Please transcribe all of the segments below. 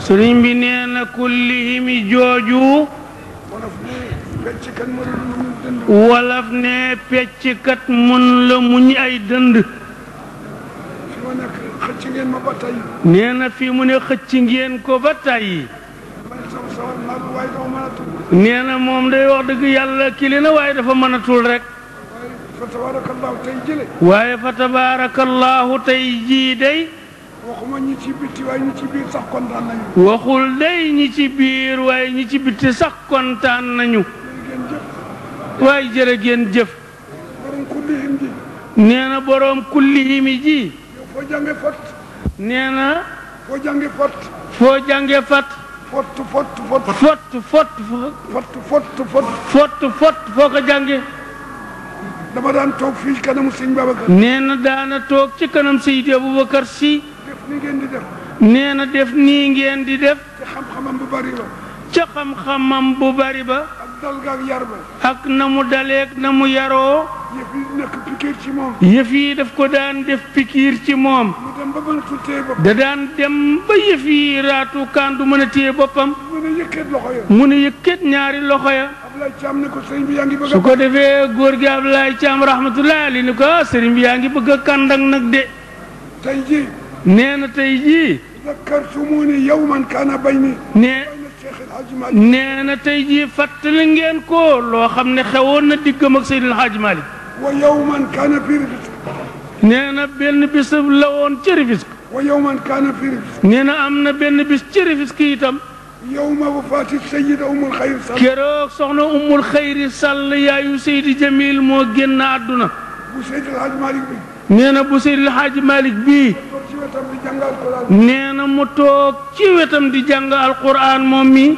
sëriñ bi nee na kullihimi jooju wolof ne fecc kan mënul lu mu dënd wolof ne pecckat mun la muñ ay dënd fi ma nekk xëcc ngeen ma ba tey nee na fi mu ne xëcc ngeen ko ba tàyyi man sama sawar naa lu waaye dama mën a tudd nee na moom day wax dëgg yàlla kili na waaye dafa mënatul rek waaye fa tabarakallahu tey jële waaye fa tabaarakallaahu tey jii day waxuma ñi ci bitti waaye ñi ci biir sax kontaan nañu waxul day ñi ci biir waaye ñi ci bitti sax kontaan nañu ngeen jëf waaye jërë ngeen jëf borom kullihim ji nee na boroom kullihimi ji yow foo jànge fot nee na foo jànge fot foo jànge fat fot fot fot fott fott fot fot fot fott fott foo ko jànge dama daan toog fii kanamu sëñ Babacar nee na daana toog ci kanam Seydi Aboubacar si def ni ngeen di def nee na def nii ngeen di def te xam-xamam bu bari la ca xam-xamam bu bari ba ak dal ga ak yar ba ak na mu daleeg na mu yaroo yëf yi nekk pikiir ci moom yëf yi daf ko daan def pikiir ci moom mu dem ba mënatul téye bopp da daan dem ba yëf yi raatu kaan du mën a téye boppam mu ne yëkkat loxo ya mu ne yëkkat ñaari loxo ya Ablaye Thiam ne ko sëñ bi yaa ngi bëgg su a ko defee góor gi Ablaye Caam rahmatullahi ali ni ko ah sëriñ bi yaa ngi bëgg a kàndak nag de tey ji nee na tey jii zakkartumuni yawman kaana bayni nee bayna Cheikh El Hadj Malick nee na tey jii fàttali ngeen ko loo xam ne xewoon na diggam ak Seydil Hadj Malick wa yawman kaana fi Rufisque nee na benn bis la woon ci Rufisque wa yawman kaana fi Rufisque nee na am na benn bis ci Rufisque itam yawma wafaati sayyida Ummul Xayr Sall keroog soxna Ummul Xayri Sall yaayu Seydi Jamil moo génn àdduna bu Seydi El Hadj Malick bi nee na bu Seydil Hadj Malick bii toog ci wetam di jàngal Alxuraan nee na mu toog ci wetam di jàng alquran moom mi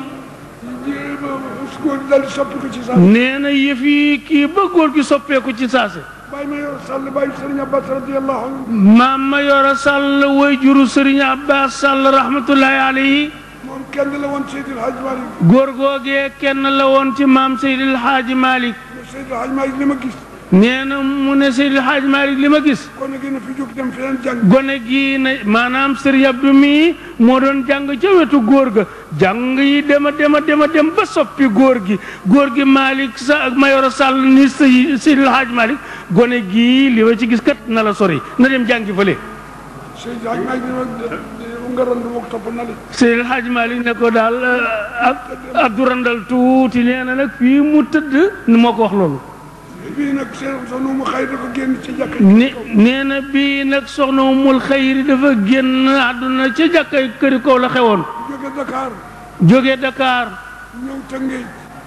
góor dal di soppi ko ci saa nee na yëf yi kii ba góor gi soppeeku ci saase bàyyi ma yor Sall bàyyi Sëriñ Abbas radiyallahu anhu maam ma yoro Sall way juru Sëriñ Abbas Sall rahmatullahi alayhi moom kenn la woon Seydi El Hadj Malick góor googee kenn la woon ci maam Seydil Hadj Malick Seydi El Hadj Malick li ma gis nee na mu ne Seydil Hadj Malick li ma gis kon nag na fi jóg dem feneen jàng gone gii na maanaam Sëriñ Abdou mii moo doon jàng ca wetu góor ga jàng yi dema dema dema dem ba soppi góor gi góor gi Malick sa ak Mayoro Sall ni Sey Seydil Hadj Malick gone gii li ma ci gis kat na la sori na dem jàngi fële Seydi El Hadj Malick ni ma nga randu ma topp na li Seydil Hadj Malick ne ko daal ab Abdou Randal tuuti nee na nag fii mu tëdd ni moo ko wax loolu bii nag seen sonu mu xëy dafa génn ci jàkka ne nee na bii nag soxna Umul Xayri dafa génn àdduna ca jàkkay këri kaw la xewoon jóge Dakar jóge Dakar ñëw Tëngéej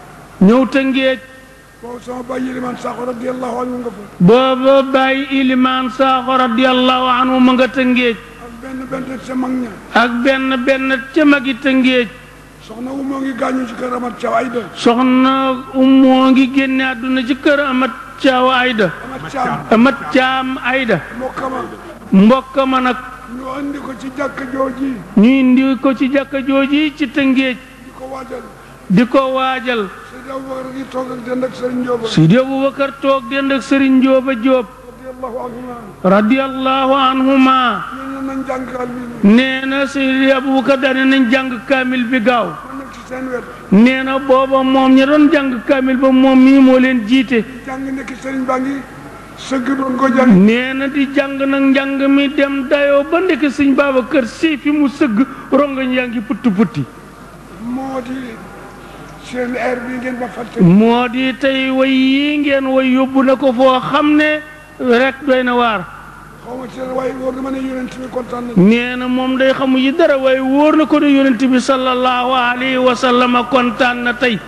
ñëw Tëngéej boobu sama bàyyi Yilimaan Sakho radiyallahu anhu nga fa booba bàyyi ilimaan saaxo radiyallahu anhu ma nga Tëngéej ak benn benn sa mag ña ak benn benn ca magi Tëngéej soxna wu moo ngi gaañu ci kër Amat Thiaw Ayda soxna umoo ngi génne àdduna ci kër Amat Caaw Ayda Amat Thiam Amat Caam Ayda mbokkama mbokk ma nag ñu andi ko ci jàkka jooji ñu indi ko ci jàkka jooji ci Tëngéej di ko waajal di ko waajal Seydi Aboubacar gi toog ak dend ak Serigne Ndioba Seydi Aboubacar toog dend ak Serigne Ndioba Diop radiyallahu anhuma radiyallahu anhuma ñooñu nañ jàngal bi nee na Seydi Aboubacar daane nañ jàng kaamil bi gaaw ma nekk ci seen wet nee na booba moom ña doon jàng kaamil ba moom mii moo leen jiite jàng nekk Serigne baa ngi sëgg doon ko jàng nee na di jàng nag njàng mi dem dayoo ba ndekk sëñ Babacar Si fi mu sëgg rongañ yaa ngi putti putti moo di seen air bi ngeen ba fàtte moo di tey way yi ngeen way yóbbu na ko foo xam ne rek doy na waar xaw ma ci waaye wóor na ma ne yonent bi kontaan na nee na moom day xamu yi dara waaye wóor na ko ne yonent bi sallallahu alayhi wa sallam kontaan na tey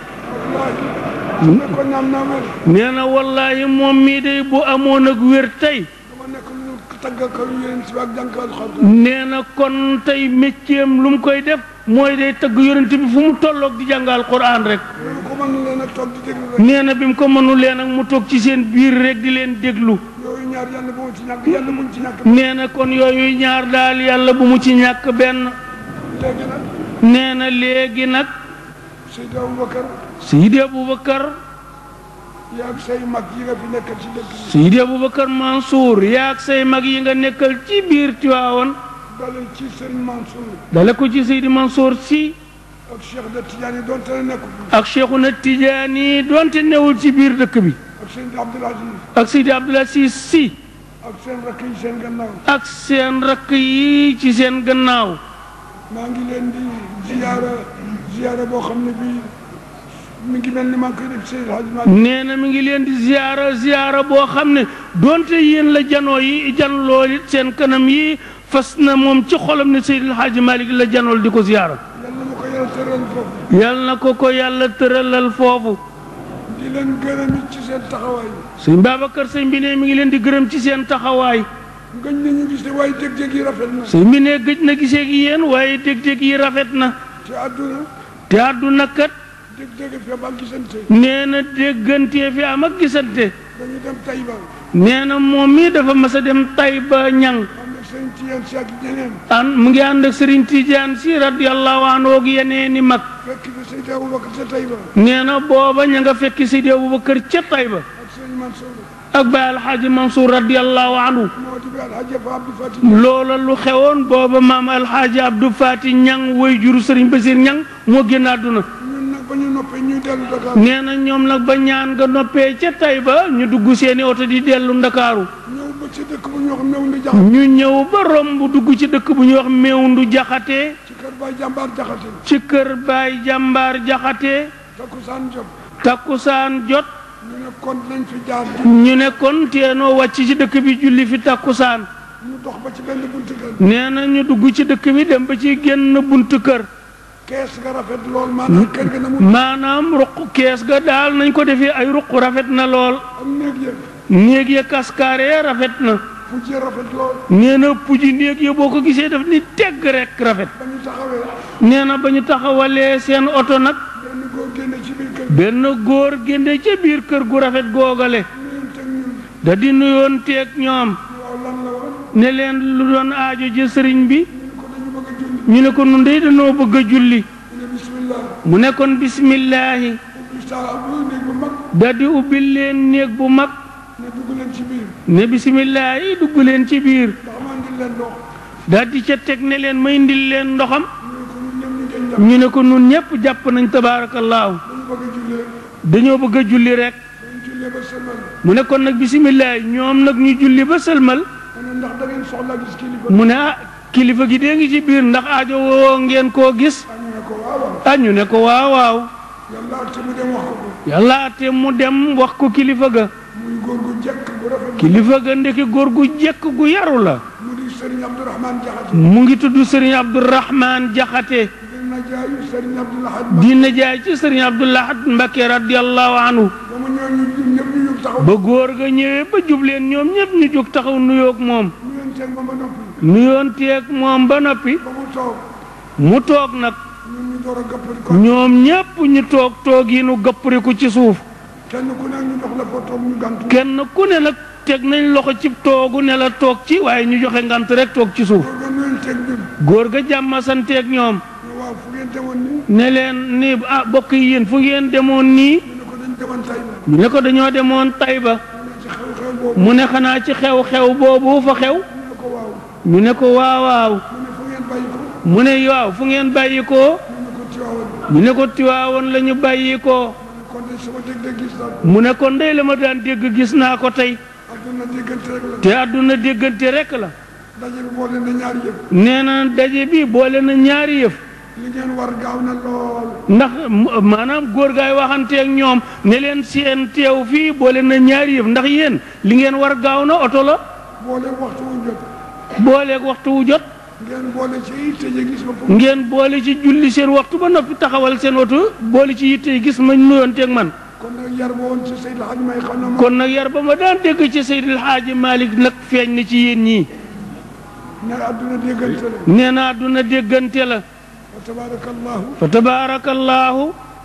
wallaahi ne ko naam naa wér nee na wallaahi moom mii day bu amoon ak wér tey dama nekk lu ñu taggal ko yonent bi ak jànkal xar nee na kon tey métiem lu mu koy def mooy day tëgg yonent bi fu mu tolloog di jàngal Qur'an rek loolu ko mën leen a toog di déglu rek nee na bi mu ko mënulee nag mu toog ci seen biir rek di leen déglu yooyu ñaar yàlla bu mu ci ñàkk yàlla bu mu ci ñàkk nee na kon yooyu ñaar daal yàlla bu mu ci ñàkk benn léegi nag nee na léegi nag Seydi Aboubacar Seydi Aboubacar yaa ak say mag yi nga fi nekkal ci dëkk bi Seydi Aboubacar Mansour yaag say mag yi nga nekkal ci biir Tiwaawan dale ci Serigne Mansour dale ko ci Seydi Mansour si ak Cheikh de Tidiane doonte ne nekku fi ak Cheikhuna Tijaani doonte newul ci biir dëkk bi ak Serigne Abdoul Aziz ak Seydi Abdoul Aziz si ak seen rakk yi seen gannaaw ak seen rakk yi ci seen gannaaw maa ngi leen di ziyaara ziyaara boo xam ne bii mi ngi mel ni maa ngi koy def Seydil Hadji Malick nee na mi ngi leen di ziyaara ziyaara boo xam ne doonte yéen la janoo yi jan lool it seen kanam yi fas na moom ci xolam ne Seydil Hadji Malick la janool di ko ziyaara yal na ma ko yàlla tëral foofu yal na ko ko yàlla tëralal foofu di leen gërëm it ci seen taxawaay sëñ Babacar sëñ bi ne mi ngi leen di gërëm ci seen taxawaay gëj nañu gis ne waaye dég-dég yi rafet na sëñ bi ne gëj na gisee gi yéen waaye dég-dég yi rafet na te àdduna te àdduna kat dég-dég fi am ak gisante nee na déggantee fi am ak gisante dañu dem Taïba nee na moom mii dafa mas a dem Tayba ñang am na seen Tiyaan si ak ñeneen an mu ngi ànd ak Serigne Tidiane si radiyallahu anhu ak yeneen i mag fekk fi Seydi Aboubacar sa Taïba nee na booba ña nga fekki Seydi Abubakar ca Tayba ak sëñ Mansour ak Baay Alxaaji Mansour radiyallahu anhu moo di bi Alhaji Fa Abdou Fati loola lu xewoon booba maam Alxaaji Abdou Fati ñang woy juru Serigne Basir ñang moo génn àdduna ñun nag ba ñu noppee ñuy dellu Dakar nee na ñoom nag ba ñaan nga noppee ca Tayba ñu dugg seeni oto di dellu Ndakaaru ñëw ba ci dëkk bu ñu wax mew ndi jaxate ñu ñëw ba romb dugg ci dëkk bu ñuy wax Mewndu Jaxate ci kër Baay jàmbaar jaxate ci kër Baay Jàmbaar Jaxate takkusaan jot takkusaan jot ñu ne kon nañ fi jaar di ñu ne kon teenoo wàcc ci dëkk bi julli fi takkusaan ñu dox ba ci benn buntu kër nee na ñu dugg ci dëkk bi dem ba ci génn buntu kër kees ga rafet lool maanaam kër ga na mu maanaam ruq kees ga daal nañ ko defee ay ruq rafet na lool am néeg yëpp néeg ya kaskaare rafet na fu ci rafet lool nee na puji néeg ya boo ko gisee daf ni tegg rek rafet ba ñu taxawee nee na ba ñu taxawalee seen oto nag benn góor génne ci biir kër benn góor génne ca biir kër gu rafet googale ñun teg ñun da di nuyoon teeg ñoom waaw lan la woon ne leen lu doon aajo ji sëriñ bi ñu ne ko dañu bëgg a julli ñu ne ko nun dey dañoo bëgg a julli mu ne bismillah mu ne kon bismillaahi ubbi saa bu néeg bu mag da di ubbil leen néeg bu mag ne dugg leen ci biir ne bismillaahi dugg leen ci biir ndax maa ngi leen ndox da di ca teg ne leen may ndil leen ndoxam ñu ne ko ñun ñëpp ñu ñu ne ko nun ñépp gën jàpp jàpp nañ tabaarakallaahu dañu bëgg a jullee dañoo bëgg a julli rek dañu jullee ba sëlmal mu ne kon nag bismillaahi ñoom nag ñu julli ba sëlmal mu ne ndax da ngeen soxla gis kilifa mu ne ah kilifa gi dee ngi ci biir ndax aajo woo ngeen koo gis ah ñu ne ko waaw waaw ah ñu ne ko waaw waaw yàlla te mu dem wax ko ko yàlla ate mu dem wax ko kilifa ga muy góor gu jekk bu rafet kilifa ga ndeki góor gu jekk gu yaru la mu di Serigne Abdourahmane Diakhaté mu ngi tudd sëriñ Abdourahman Jaxate dina jaayu Serigne Abdoulahad di najaay ci sëriñ Abdoulahat Mbakke radiallahu anhu ba mu ñëw ñu ñun ñëpp ñu jóg taxaw ba góor ga ñëwee ba jubleen ñoom ñëpp ñu jóg taxaw nuyoog moom ñu leen teg ma ba noppi nuyoon teeg moom ba noppi ba mu toog mu toog nag ñun ñu door a gëppal ko ñoom ñépp ñu toog toog yi nu gëppariku ci suuf kenn ku ne ñu jox la fa toog ñu gàntu kenn ku ne nag teg nañ loxo ci toogu ne la toog ci waaye ñu joxe ngant rek toog ci suuf góor ga ñu leen teg ñun góor ga jàmma santeeg ñoom ñu waaw fu ngeen demoon nii ne leen ni ah bokk yi yéen fu ngeen demoon nii ñu ne ko dañ demoon tay la ñu ne ko dañoo demoon Tayba mu ne ci xew-xew boobu mu ne xanaa ci xew-xew boobu fa xew ñu ne ko waaw ñu ne ko waaw waaw mu ne fu ngeen bàyyi ko mu ne waaw fu ngeen bàyyi ko ñu ne ko Tiwaawan ñu ne ko tiwaawoon la ñu bàyyi ko kon de sama dégg-dégg gis naa ko mu ne ko ndey la ma daan dégg gis naa ko tey adduna déggante rek la te àdduna déggante rek la daje bi boole na ñaari yëpp nee na daje bi boole na ñaari yëf li ngeen war gaaw na lool ndax m- maanaam góor gaay waxanteeg ñoom ne leen seen teew fii boole na ñaari yëf ndax yéen li ngeen war gaaw na oto la boole waxtu wu jot booleeg waxtu wu jot ngeen boole ci yitte ji gis ma foofu ngeen boole ci julli seen waxtu ba noppi taxawal seen oto boole ci yitte yi gis ma nuyoonteeg man kon nag yar ba woon ci Seydou Hadj may xam na ma kon nag yar ba ma daan dégg ci Seydil Xaaji Malik nag feeñ na ci yéen ñii ne adduna déggante la nee na àdduna déggante la wa tabarakallahu fa tabaarakallaahu